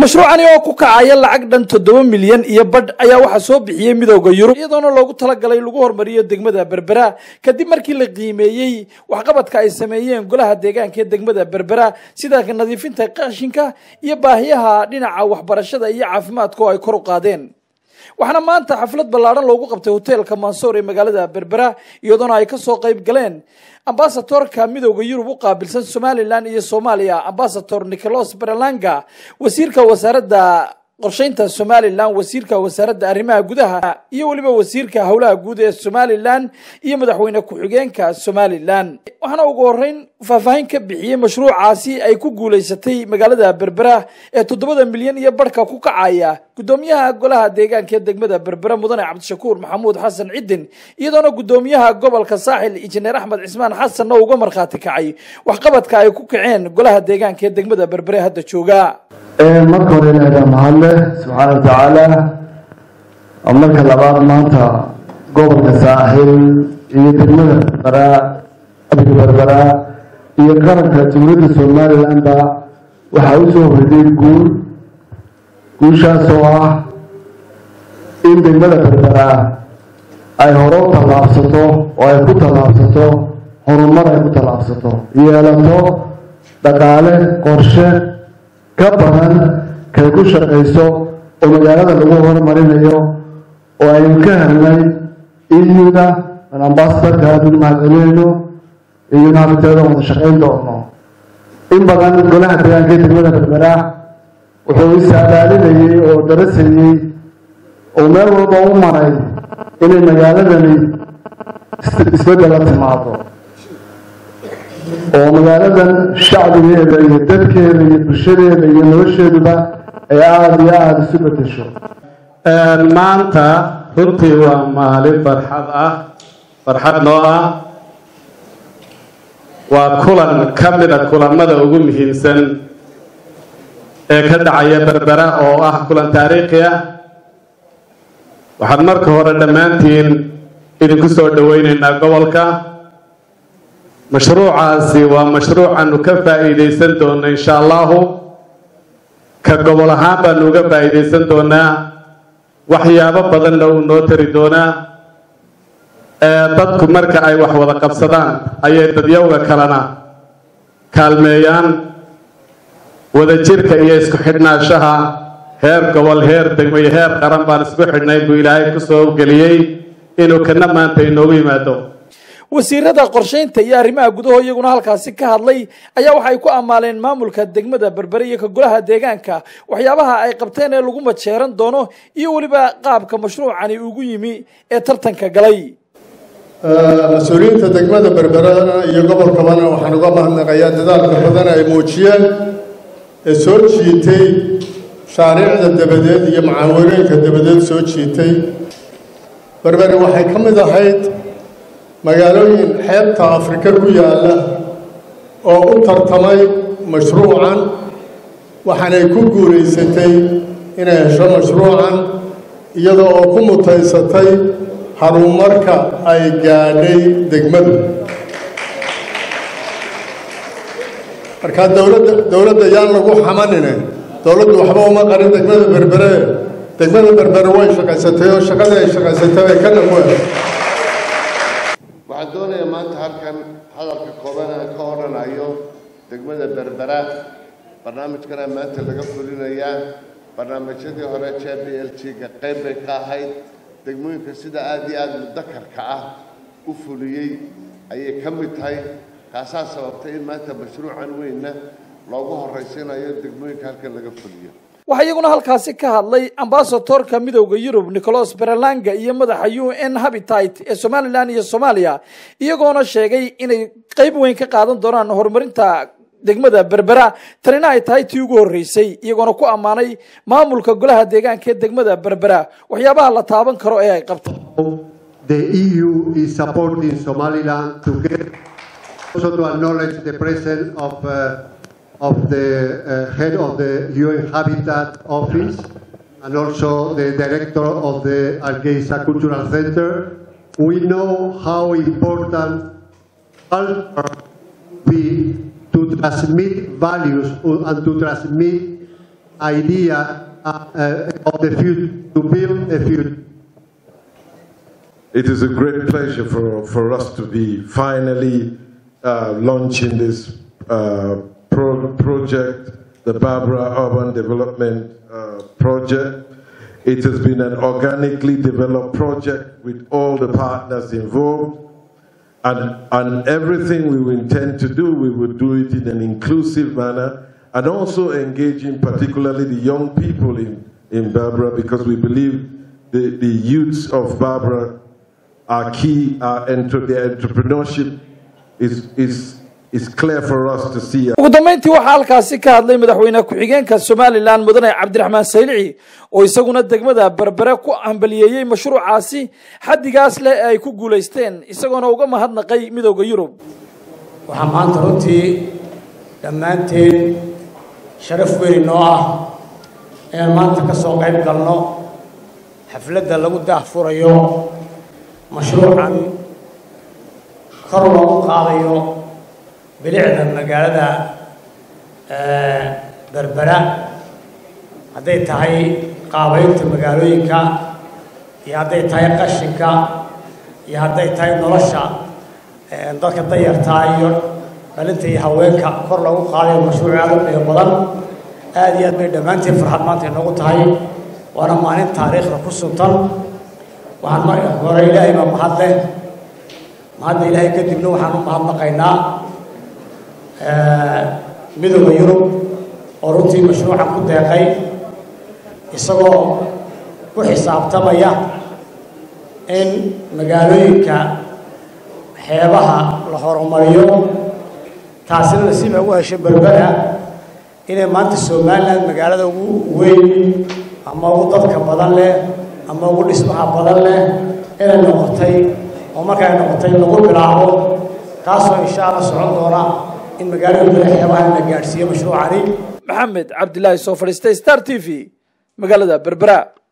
mashruucani oo ku kacaya lacag dhan toddoba milyan iyo badh ayaa waxaa soo bixiyey midooda yurub iyadoona loogu talagalay lagu hormariyo degmada berbera kadib markii la qiimeeyey waxqabadka ay sameeyeen golaha deegaanka ee degmada berbera sida nadiifinta qashinka iyo baahiyaha dhinaca waxbarashada iyo caafimaadka oo ay kor u qaadeen waxaana maanta xaflad ballaadhan loogu qabtay hoteelka mansoor ee magaalada berbera iyadoona ay kasoo qayb galeen ambasatorka midooda yurub u qaabilsan somalilan iyo soomaaliya ambasador nicolos berlanga wasiirka wasaaradda qorsheynta somalilan wasiirka wasaaradda arrimaha gudaha iyo weliba wasiirka howlaha guud ee somalilan iyo madaxweyne ku-xigeenka somalilan waxaana ugu horeyn faahfaahin ka bixiyey mashruucaasi ay ku guuleysatay magaalada berbera ee toddobada milyan iyo barhka ku kacaya gudoomiyaha golaha deegaanka ee degmada berbera mudane cabdishakuur maxamuud xasan cidin iyadoona gudoomiyaha gobolka saaxil injineer axmed cismaan xasanna uga markhaati kacay waxqabadka ay ku kaceen golaha deegaanka ee degmada berbere hadda jooga marka hore ilaahay baa mahadle subxaana wa tacaala marka labaad maanta gobolka saaxil iyo degmada berberaa abiga berberaa iyo qaranka dowladda somalilandba waxaa u soo horreeyay guul guushaas oo ah in degmada berberaa ay hore u tallaabsato oo ay ku tallaabsato horumar ay ku tallaabsato yeelato dhaqaale qorshe ka badan kay ku shaqayso oo magaalada lagu horumarinayo oo aynu ka helnay iyuda aan ambasadorka aadunu mahadcelinayno iyuna habiteeda wada shaqayn doono in badan golaha deegaanka ee degmada berberaa wuxuu isaabaalinayey oo darasayey oo meel walba u maray inay magaaladani isbeddela timaado oo magaaladan shacbigeeda iyo dadkeeda iyo bulshadeeda iyo nolosheeduba ay aada iyo aada isu bedesho maanta runtii waa maalin farxad ah farxad noo ah waa kulan ka mida kulamada ugu muhiimsan ee ka dhacaya berbera oo ah kulan taariikhi ah waxaan marka hore dhammaantiin idinku soo dhoweyneynaa gobolka mashruucaasi waa mashruucaanu ka faa'iidaysan doona insha allahu ka gobol ahaan baanu uga faa'iidaysan doonaa waxyaabo badanna uu noo tari doonaa dadku marka ay wax wada qabsadaan ayay dadyowga kalena kaalmeeyaan wadajirka iyo isku xidhnaanshaha heer gobol heer degmo iyo heer qaran baan isku xidhnay buu ilaahay kusoo geliyey inuu kana maanta inoogu yimaado wasiirada qorsheynta iyo arrimaha gudaho iyaguna halkaasi ka hadlay ayaa waxay ku ammaaleen maamulka degmada berbere iyo ka golaha deegaanka waxyaabaha ay qabteen ee lagu majeeran doono iyo weliba qaabka mashruucani ugu yimi ee tartanka galay mas-uuliyiinta degmada berberana iyo gobolkabana waxaan uga mahadnaqayaa dadaalka badan ay muujiyeen ee soo jiitay shaariicda dabadeed iyo macaawinooyinka dabadeed soo jiitay berbere waxay ka mid ahayd magaalooyin xeebta afrika ku yaalla oo u tartamay mashruucan waxaanay ku guulaysatay inay hesho mashruucan iyadoo oo ku mutaysatay horumarka ay gaadhay degmadu markaa dowladda dowladda yaan lagu xamanine dowladdu waxba uma qarin degmada berbere degmada berbere way shaqaysatay oo shaqadii ay shaqaysatay bay kana ku heshay waxaan doonayaa maanta halkan hadalka kooban aan ka odhanayo degmada berbera barnaamijkana maanta laga fulinayaa barnaamijyadii hore j b l g ga qayb bay ka ahayd degmooyinka sida aada iyo aada mudakarka ah u fuliyey ayay ka mid tahay kaasaa sababtay in maanta mashruucan weynna loogu horraysiinayo degmooyinka halkan laga fuliyo waxaa iyaguna halkaasi ka hadlay ambasadorka midooda yurub nicolos berlanga iyo madaxa u n habitat ee somalilan iyo soomaaliya iyagoona sheegay inay qeyb weyn ka qaadan doonaan horumarinta degmada berbera tanina ay tahay tii ugu horreysay iyagoona ku ammaanay maamulka golaha deegaanka ee degmada berbera waxyaabaha la taaban karo ee ay qabto The EU is supporting Somaliland to get also to acknowledge the presence of uh, of the uh, head of the UN Habitat Office and also the director of the Algeza Cultural Center. We know how important culture be to transmit values and to transmit idea uh, uh, of the future, to build a future. It is a great pleasure for, for us to be finally uh, launching this uh, pro- project, the Barbara Urban Development uh, Project. It has been an organically developed project with all the partners involved. And, and everything we will intend to do, we will do it in an inclusive manner and also engaging particularly the young people in, in Barbara because we believe the, the youths of Barbara are key, are enter, their entrepreneurship is, is, is clear for us to see. ugu dambeyntii waxaa halkaasi ka hadlay madaxweyne ku-xigeenka somalilan mudane cabdiraxmaan saylici oo isaguna degmada berbere ku hambaliyeeyey mashruucaasi xaddigaas leh ee ay ku guulaysteen isagoona uga mahadnaqay midooda yurub waxaa maanta runtii dhammaanteen sharaf weyn inoo ah inaan maanta ka soo qayb galno xafladda lagu daahfurayo mashruucan kor loogu qaadayo bilicda magaalada berbera hadday tahay qaabaynta magaalooyinka iyo hadday tahay qashinka iyo hadday tahay nolosha dadka dayartaa iyo dhalinta iyo haweenka kor loogu qaadayo mashruuc aad u qiimo badan aad iyo aad bay dhammaantiin farxad maanta inoogu tahay waana maalin taariikhda ku suntan waxaan marka hore ilaahay baa mahad leh mahadda ilaahay kadibna waxaan u mahadnaqaynaa midooda yurub oo runtii mashruucan ku deeqay isagoo ku xisaabtamaya in magaalooyinka xeebaha la horumariyo taasina nasiiba u heshay berbera inay maanta somalilan magaalada ugu weyn ama ugu dadka badan leh ama ugu dhismaha badan leh inay noqotay oo markay noqotay lagu bilaabo taasoo insha allah socon doona in magaalada bere xeebaha la gaadhsiiyo mashruucani maxamed cabdilaahi soo fadhiistay star t v magaalada berbera